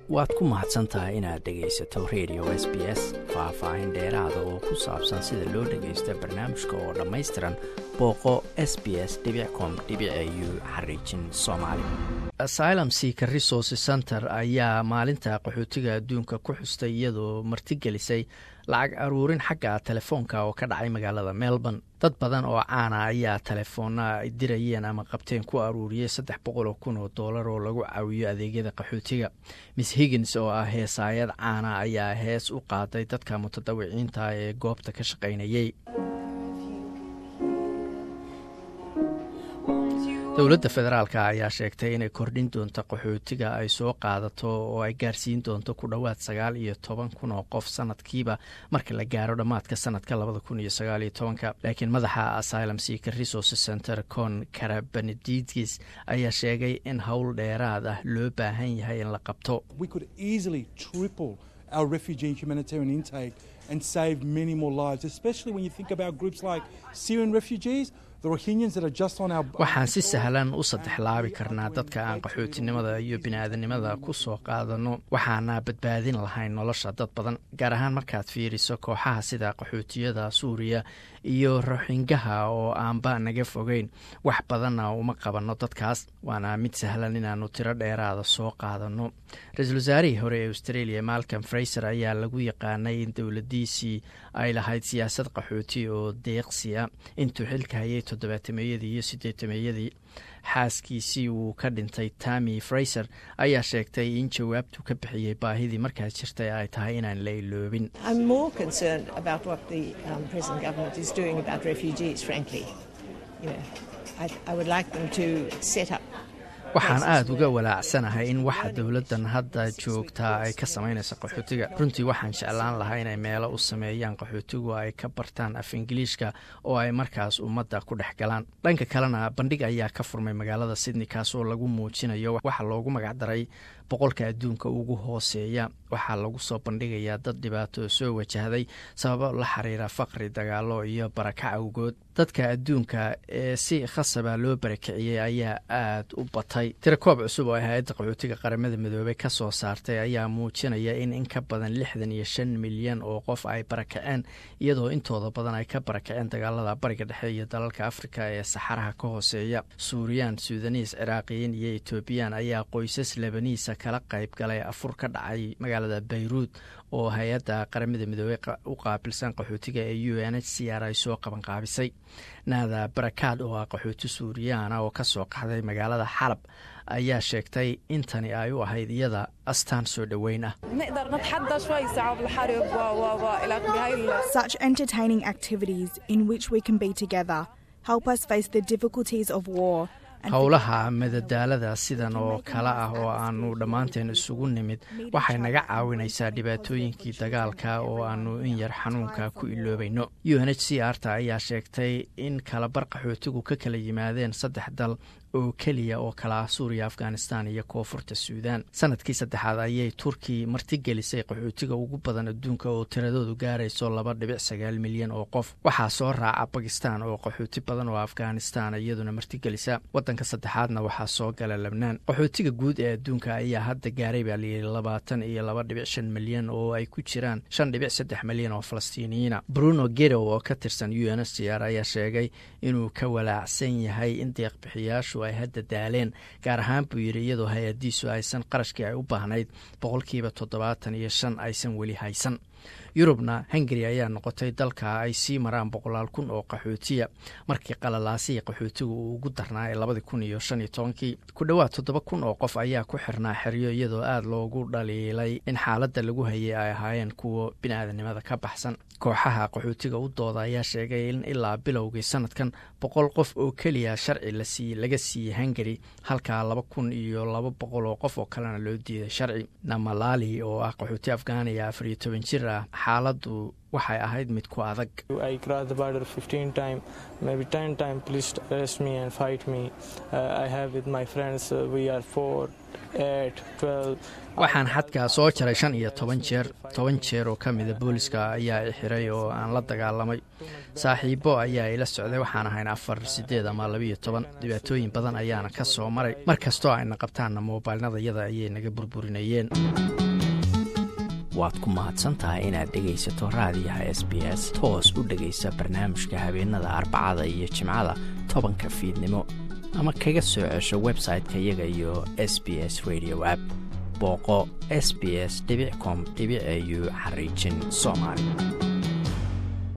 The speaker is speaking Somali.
waad ku mahadsan tahay inaad dhegaysato radio s b s faah-faahin dheeraada oo ku saabsan sida loo dhagaysto barnaamijka oo dhammaystiran booqo s b s com u xariijin soomaali asylum seeker resource center ayaa maalinta qaxootiga adduunka ku xustay iyadoo martigelisay lacag aruurin xagga telefoonka oo ka dhacay magaalada melbourne dad badan oo caana ayaa telefoona ay dirayeen ama qabteen ku aruuriyey saddex boqoloo kun oo doolar oo lagu caawiyo adeegyada qaxootiga miss higgins oo ah heesaayad caana ayaa hees u qaaday dadka mutadawiciinta ee goobta ka shaqaynayey dowladda federaalk ayaa sheegtay inay kordhin doonto qaxootiga ay soo qaadato oo ay gaarsiin doonto ku dhowaad sagaal iyo toban kun oo qof sanadkiiba marka la gaaro dhammaadka sanadka labada kun iyo sagaal iyo tobanka laakiin madaxa asylum seeker resource center con karabenedidis ayaa sheegay in howl dheeraad ah loo baahan yahay in la qabto and save many more lives, especially when you think about groups like Syrian refugees. waxaan si sahlan u saddexlaabi karnaa dadka aan qaxootinimada iyo bini-aadanimada ku soo qaadano waxaana badbaadin lahayn nolosha dad badan gaar ahaan markaad fiiriso kooxaha sida qaxootiyada suuriya iyo roxingaha oo aanba naga fogeyn wax badanna uma qabanno dadkaas waana mid sahlan inaannu tiro dheeraada soo qaadano ra-iisul wasaarihii hore ee australia malcom fraiser ayaa lagu yaqaanay in dowladiisii ay lahayd siyaasad qaxooti oo deeqsiya intuu xilka hayay toddobaatameyadii iyo sideetameeyadii xaaskiisii uu ka dhintay tami fraiser ayaa sheegtay in jawaabtu ka bixiyey baahidii markaas jirtay ay tahay inaan la iloobin waxaan aada uga walaacsanahay in waxa dowladdan hadda joogtaa ay ka samaynayso qaxootiga runtii waxaan jeclaan lahaa inay meelo u sameeyaan qaxootigu ay ka bartaan af ingiliishka oo ay markaas ummadda ku dhex galaan dhanka kalena bandhig ayaa ka furmay magaalada sydney kaasoo lagu muujinayo waxa loogu magacdaray boqolka adduunka ugu hooseeya waxaa lagu soo bandhigayaa dad dhibaato soo wajahday sababo la xiriira faqri dagaalo iyo barakac awgood dadka adduunka ee si khasaba loo barakiciyey ayaa aada u batay tirakoob cusub oo ay hay-adda qaxootiga qaramada midoobey ka soo saartay ayaa muujinaya in in ka badan lixdan iyo shan milyan oo qof ay barakaceen iyadoo intooda badan ay ka barakaceen dagaalada bariga dhexe iyo dalalka afrika ee saxaraha ka hooseeya suuriyan suudaniis ciraaqiyiin iyo etoobiyaan ayaa qoysas lebaniisa kala qayb galay afur ka dhacay magaalada bayruud oo hay-adda qaramada midoobey u qaabilsan qaxootiga ee u n h c r ay soo qabanqaabisay naada barakaad oo ah qaxooti suuriyaana oo ka soo qaxday magaalada xalab ayaa sheegtay in tani ay u ahayd iyada astaan soo dhoweyn ah Such entertaining activities in which we can be together help us face the difficulties of war howlaha madadaalada sidan oo kale ah oo aanu dhammaanteen isugu nimid waxay naga caawinaysaa dhibaatooyinkii dagaalka oo aanu in yar xanuunka ku iloobayno u n h c r ta ayaa sheegtay in kalabar qaxootigu ka kala yimaadeen saddex dal oo keliya oo kala ah suuriya afghanistan iyo koonfurta suudan sanadkii saddexaad ayay turki martigelisay qaxootiga ugu badan adduunka oo tiradoodu gaarayso laba dhibic sagaal milyan oo qof waxaa soo raaca bakistan oo qaxooti badan oo afghanistan iyaduna martigelisa wadanka saddexaadna waxaa soo gala lebnaan qaxootiga guud ee adduunka ayaa hadda gaaray baa layidhi labaatan iyo laba dhibic shan milyan oo ay ku jiraan shan dhibic saddex milyan oo falastiiniyiina bruno gerow oo ka tirsan u n h c r ayaa sheegay inuu ka walaacsan yahay in deeqbixiyaashu ay hadda daaleen gaar ahaan buu yidhi iyadoo hay-adiisu aysan qarashkii ay u baahnayd boqolkiiba toddobaatan iyo shan aysan weli haysan yurubna hungari ayaa noqotay dalka ay sii maraan boqolaal kun oo qaxootiya markii qalalaasihii qaxootiga uu ugu darnaa ee labadii kun iyo shan iyo tobankii ku dhowaad toddoba kun oo qof ayaa ku xirnaa xeryo iyadoo aada loogu dhaliilay in xaaladda lagu hayay ay ahaayeen kuwa bini-aadanimada ka baxsan kooxaha qaxootiga u dooda ayaa sheegay in ilaa bilowgii sanadkan boqol qof oo keliya sharci lasii laga siiyey hungari halkaa laba kun iyo laba boqol oo qof oo kalena loo diiday sharci namalali oo ah qaxooti afghaniya afar iyo toban jir ah xaaladdu waxay ahayd mid ku adag waxaan xadkaa soo jaray shan iyo toban jeer toban jeer oo ka mida booliska ayaa i xiray oo aan la dagaalamay saaxiibo ayaa ila socday waxaan ahayn afar sideed ama labiiyo toban dhibaatooyin badan ayaana ka soo maray mar kastoo ayna qabtaanna moobailnadayada ayay naga burburinayeen waad ku mahadsantahay inaad dhegaysato raadiyaha s b s toos u dhegaysa barnaamijka habeenada arbacada iyo jimcada tobanka fiidnimo ama kaga soo cesho website-ka iyaga iyo s b s radio app booqo s b s com au xariijin soomaali